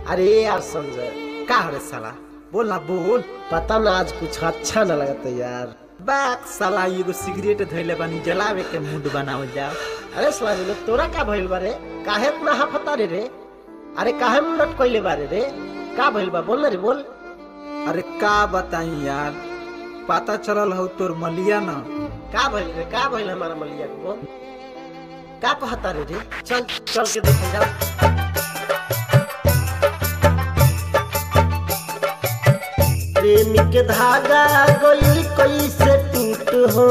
अरे यार संजय का रे साला बोल ना बोल पता ना आज कुछ अच्छा न लगता यार बाक साला एगो सिगरेट धैले बानी जलावे के मूड बनावल जाओ अरे स्वामी तोरा का भइल बारे काहे इतना हफता रे रे अरे काहे मुंह लटकइले बारे रे का भइल बा बोल ना रे बोल अरे का बताई यार पता चलल हो तोर मलिया न का भइल रे का भइल हमारा मलिया को बोल का कहता रे रे चल चल के देखे जाओ प्रेम के धागा गई कैसे टूट हो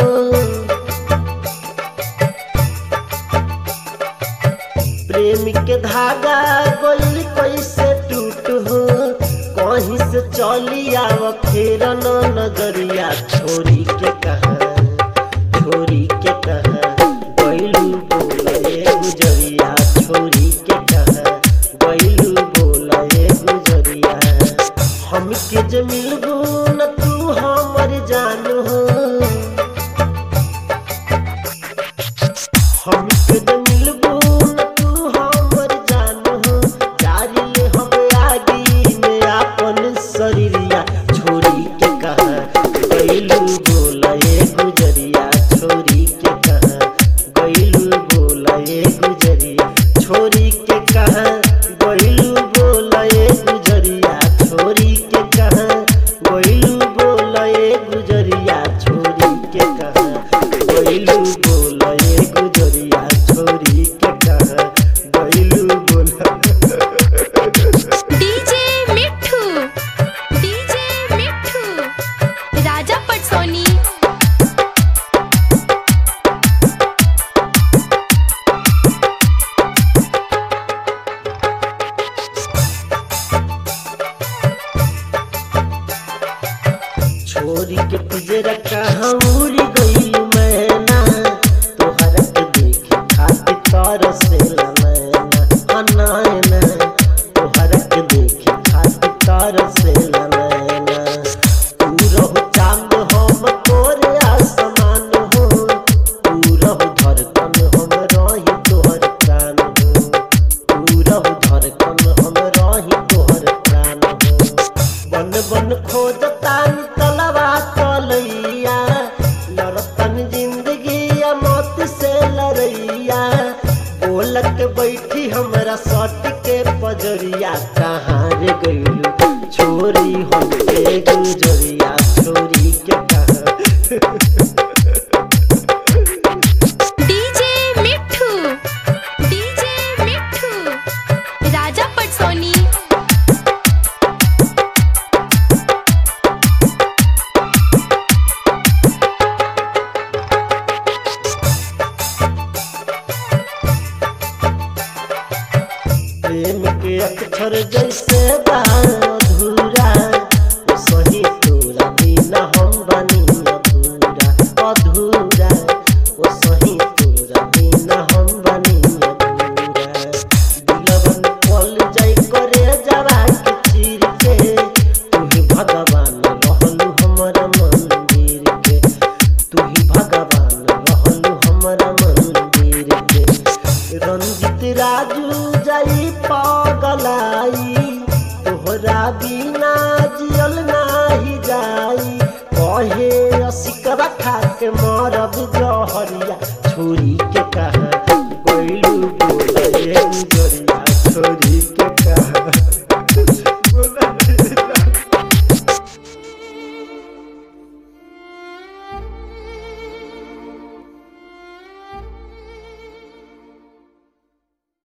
प्रेम के धागा गई कैसे टूट हो कहीं से चली आव फेर न नजरिया छोरी के कहा छोरी के कहा गैलू बोले गुजरिया छोरी के कहा गैलू बोले गुजरिया हमके जे मिलबू न तू हमर जान हो हमके जे मिलबू न तू हमर जान हो जारी ले हम आगी में आपन शरीरिया छोरी के कहा गैलू बोले गुजरिया छोरी के कहा गैलू बोले गुजरिया छोरी के कहा गैलू बोले गुजरिया छोरी के कहा गैलू बोले गुजरिया छोरी के कहा गैलू बोले गुजरिया छोरी के कहा गैलू बोला डीजे मिठू डीजे मिठू राजा पटसोनी छोरी के पिजरा कहाँ उड़ी गई मैना तोहरा के देखे खातिर तरसेला नैना अनायना तोहरा के देखे खातिर तरसेला नैना तू रहो चांद हम तोरे आसमान हो तू रहो धड़कन हम रही तोहर प्राण हो तू रहो धड़कन हम रही तोहर प्राण हो बन बन खोजतान तलवा तलैया लड़तन जिंदगी या मौत से लड़ैया बोलक बैठी हमरा सट के पजरिया कहाँ रे गइलू छोरी हम के गुजरिया छोरी के कहाँ डीजे मिठू डीजे मिठू राजा पटसोनी प्रेम के अक्षर जैसे बा अधूरा ओ सही तोरा बिना हम बनी अधूरा अधूरा ओ सही तोरा बिना हम बनी अधूरा दिलवन पल जाई करे जरा के चीर के तू ही भगवान रहलू हमारा मंदिर के तू ही भगवान रहलू हमारा मंदिर के रंजित राजू जाई पगलाई तोहरा बिना जियल नाही जाई कहे असिकरा खा के मरब जो